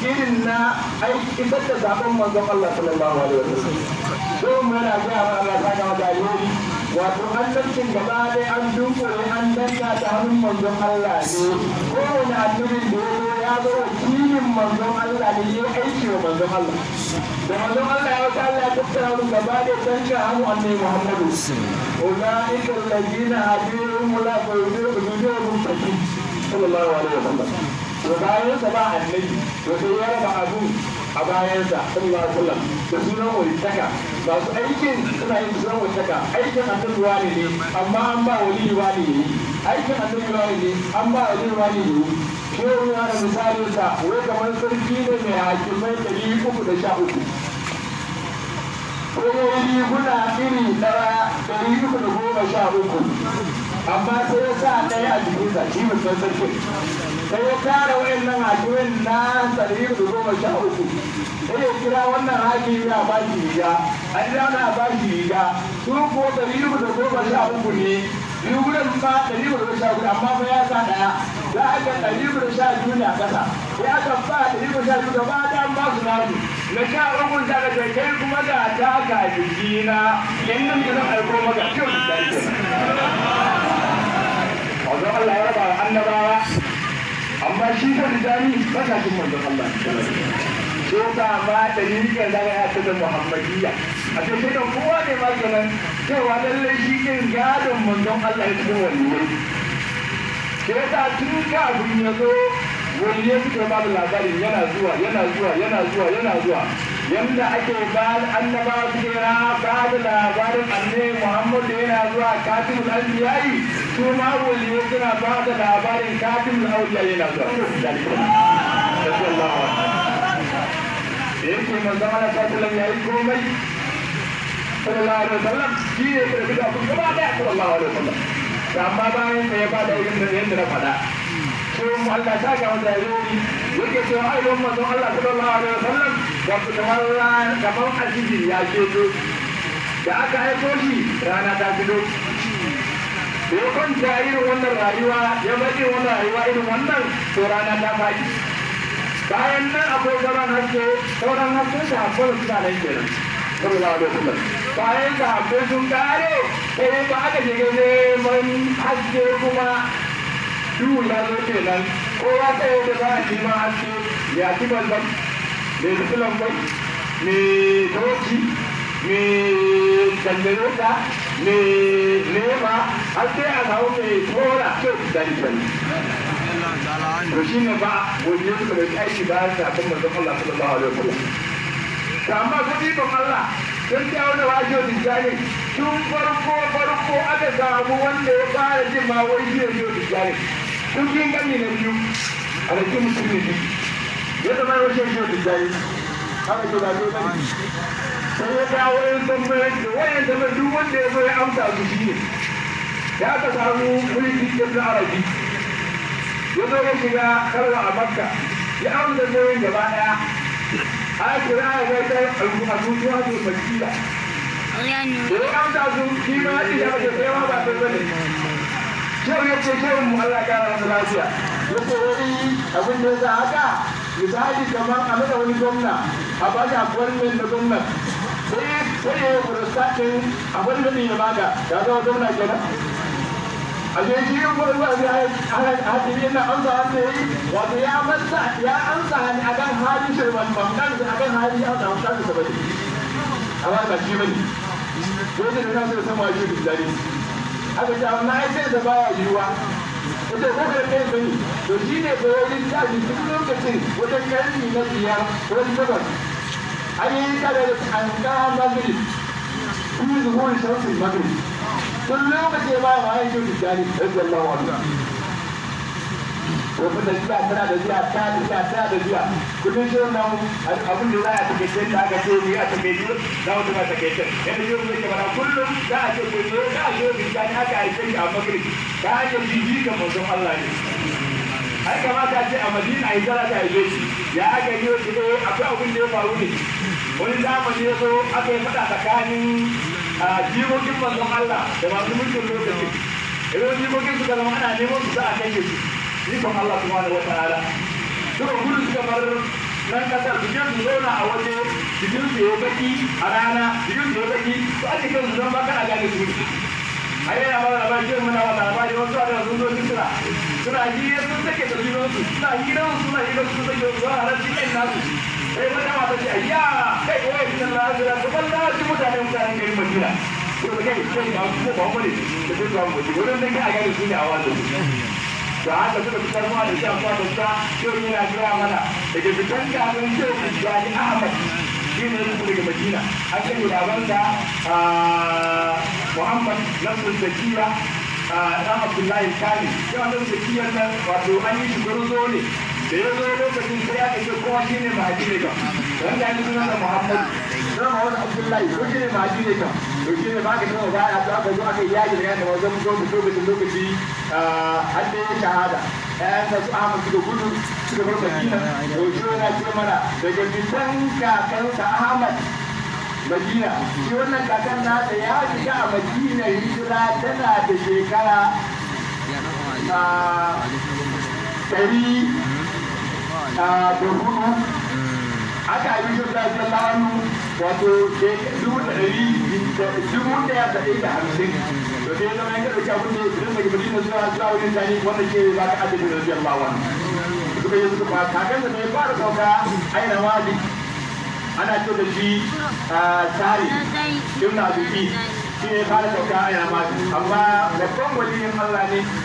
irin na aiki isar da zaben manzon Allah sallallahu alaihi wasallam don mu yana ga Allah ta ga da alheri wato annabcin gaba dai an dunkule an danna ta hannun manzon Allah ne kowane annabin da ya zo ya zo wakilin manzon Allah ne ya aiki wa manzon Allah da manzon Allah ya wata Allah ya tattara mu gaba dai danka hannu annabi Muhammadu أولئك الذين هديهم ولا بيدهم تكين صلى الله عليه وسلم وباين سبع النبي وسيارة بعضو a bayansa sallallahu alaihi wasallam da sunan walitaka masu aikin suna yin sunan walitaka aikin annabi wani ne amma an ba wali wani ne aikin annabi wani ne an ba wali wani ne shehu ya da misalin sa wai kamar sarki ne mai hakimai ɗari uku da sha uku ko riguna iri ɗaya ɗari uku da goma sha uku amma sai ya sa ɗaya a jikinsa shi mutum sarkin sai ya tara wa'annan hakimin na ɗari uku da goma sha uku sai ya kira wannan hakimi a ba shi riga an kira na ba shi riga su ko ɗari uku da goma sha uku ne rigunan ma ɗari uku da sha uku amma fa ya sa ɗaya za a ga ɗari uku da sha biyu ne a ƙasa sai aka ba ɗari uku da sha biyu gaba ɗaya ba su nasu na sha uku da ka ce kai kuma ga ta ka jikina in nan da zan aiko maka kyau da ke Wanzan Allah ya raba wa annabawa amma shi ko da jami ba ka cin manzon Allah ko ka ma da riƙe da ya ta da Muhammadiyya a ce sai kan kowa ne ma kenan cewa lallai shi din gadon manzon Allah ya cikin waliyai ke ta tun kafin ya zo wani ya fito ba da labarin yana zuwa yana zuwa yana zuwa yana zuwa yanda ake ba annaba suke na ba da labarin annabi Muhammad yana zuwa katibul anbiya'i su ma waliyo suna ba da labarin katibul awliya yana zuwa sallallahu alaihi yake manzo Allah sallallahu yayi komai sallallahu alaihi wasallam shi ne da bida kun gaba da sallallahu alaihi wasallam amma bayan sai ya bada irin da yanda na faɗa ko Allah ta ga wanda yayi yake cewa ai don manzon Allah sallallahu alaihi wasallam da kamar kamar asiri ya ce da aka aiko shi rana ta fito da ya kwanta irin wannan rayuwa ya bade wannan rayuwa irin wannan to rana ta faɗi bayan nan akwai zaman haske sauran haske da hakkar suna nan kenan sallallahu alaihi wasallam bayan da hakkar sun kare sai ba aka shiga neman haske kuma duhu ya zo kenan kowa tsaye da za a ci ma haske ya ci balbal mai fitilan bai mai toci mai jandarota mai nema har sai a samu mai tora kyau da dani to shi ne ba wani ya suka bai aiki ba sa kan manzon Allah sallallahu alaihi wasallam to amma kudi ban Allah sun ta wani wajen tijjani tun farko farko aka samu wanda ya fara jin ma wai shi ne tijjani tun yin gani na biyu a da mutum ne biyu ya zama yau shi shi tijjani haka ke zaɓe gani sai ya dawo yin tambayar da wayan zama duk wanda ya zo ya amsa su shi ne da aka samu mulki ibn arabi ya zo ya shiga karwa a makka ya amsa nauyin gaba daya a kira ya ga ta al'umma su makila da ya amsa su shi ma ya ce ya sai ma ba sai bane kyau ya ce kyau mu Allah ya kara masa lafiya ya ce wani abin da ya sa haka misali kamar a mada wani gwamna a ba shi appointment na gwamna sai sai ya yi prostatin appointment ya baka ya zama gwamna kenan a je shi yin gurin ba zai hadiri na an zawa da yi wato ya masa ya an sani a kan hali shirman mamdan da a kan hali ya samu shafi sabari amma ba shi bane ko da na so san waje da dare aka ce amma ai sai da baya yiwa ita ko da kai bane to shi ne ko wani tashi duk lokacin wata karni na biyar wani takwas an yi kada da an kama magrib kuma zuwa shamsin magrib tun lokaci ba ma yin kyau tijjani rabbi Allah wa ko da jiya tana da jiya ta da jiya ta da jiya kudin shi wannan abin da za a take ce da aka ce ni a take ji za mu tuma take ce yadda yau ne kamar kullum za a ce ko ne za a ce tijjani aka aike shi a magrib ta hanyar jiji ga manzon Allah ne ai kamata ce a Madina ai zara ta aike shi ya aka yi shi eh akwai abin da ya faru ne wani zamani ya zo aka yi fada tsakanin a jimokin manzon Allah da masu mulkin lokacin idan jimokin suka zama ana neman su za a kai su ikon Allah subhanahu wa ta'ala suka gudu suka bar nan kasar su je su zauna a waje jikin su ya baki a rana jikin su ya baki to ake kan su zan ba kana gane su a yi yana mara labarin jiya muna wata labari wasu a da sun zo suna suna hira sun take da junansu suna hira suna hira sun take da zuwa ran cikin nasu sai wata mata ce ayya kai wai sun lafiya su ban da shi mutane mutanen garin madina ko da kai kai ba su ba mu ne da su ba mu ne wurin da kai a gane su ne a wannan da haka suka fitar mu da shan kwata ta yau yana kira mana daga fitan kafin shehu Ibrahim Ahmad shi ne su daga Madina an kai babansa Muhammad Nasir Zakiya ɗan Abdullahi Kani shi wannan Zakiyar nan wato an yi shi gurzo ne da ya zo lokacin sai aka ce kowa shi ne mahaji ne kan wanda ya suna da Muhammad don Muhammad Abdullahi ko shi ne mahaji ne kan to shi ne ba ka taɓa baya to aka zo aka yi yaji da yana wajen lokaci lokaci lokaci har da ya shahada ƴaƴan su Ahmad suka gudu suka bar Madina to shi yana ce mana daga fitan kakansa Ahmad Madina shi wannan kakan nasa ya shiga a Madina hijira tana da shekara ɗari da hudu aka yi shi da zalanu wato dubu da ɗari dubu ɗaya da ɗaya da hamsin to sai zama yanka ɗauki abin da ya fi daga Madina zuwa zuwa wurin tani wanda ke ba ka adadin da zai Allah wani suka yi suka ba kakan da bai fara sauka aina wadi ana ce da shi tsari ibn abuki shi ne fara sauka a yana amma babban waliyin Allah ne